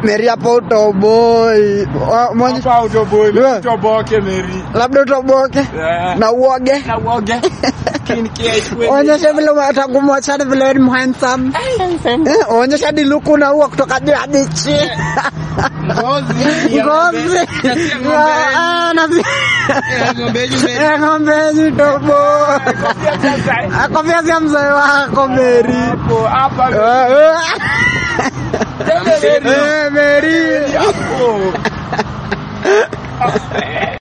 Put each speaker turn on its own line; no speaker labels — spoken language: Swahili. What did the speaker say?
Meri hapo utoboi. Wa- mwenye-
Hapa utoboi,
Yeah.
utoboke Mary.
Labda utoboke
Eh.
na uoge.
Na uoge. Kin kia ichwe.
Onyesha vile utakumwachana vile wewe ni handsome. Eh, onyesha hadi luku na uo kutoka juu hadi chini.
Ngozi. ya
Ngozi.
ng'ombe. Na si ya ng'ombe.
Ah, na si-
Ya ng'ombe yenyu Mary.
Eh, ng'ombe yenyu utoboi.
Kofia sasa.
Akofia sia mzee wako Meri.
Hapo, hapa
Eh,
Mary.
eh, Meri.
Hapo.